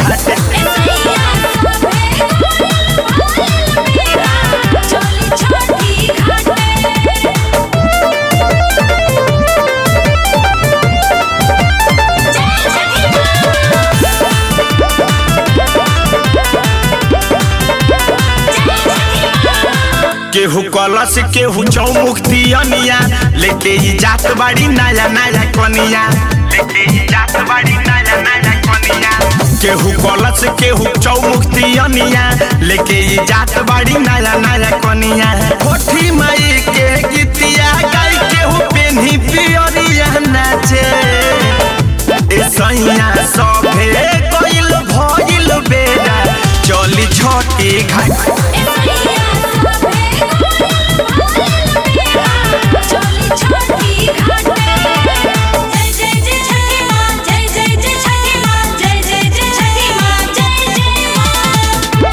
घाटे केहू कलश केहू चौमुख दियनिया लेके ई जात बाड़ी नया नया कनिया लेके ई जात बाड़ी नया नया कनिया केहू कलश केहू चौमुख दियनिया लेके ई जात बाड़ी नया नया कनिया कोठी माई के गीतिया गाई केहू पेन्ही पियरिया नाचे ए सैया सभे कइल भइल बेरा चली छोटी घाट छोटी घाटे जय जय जय छठी माँ जय जय जय छठी माँ जय जय जय छठी माँ जय जय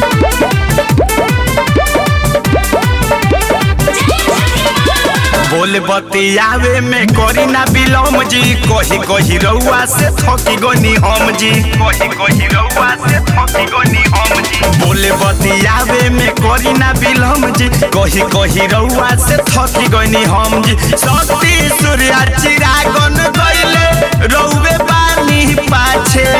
बोल बतियावे में करी ना बिलम जी कही कही रउआ से थकी गनी हम जी कही कही रउआ से थकी गनी हम जी बोले बतियावे में करी ना बिलम जी कही कही रउआ से थकी गनी हम जी शक्ति सूर्या चिरागन गइले रउवे बानी पाछे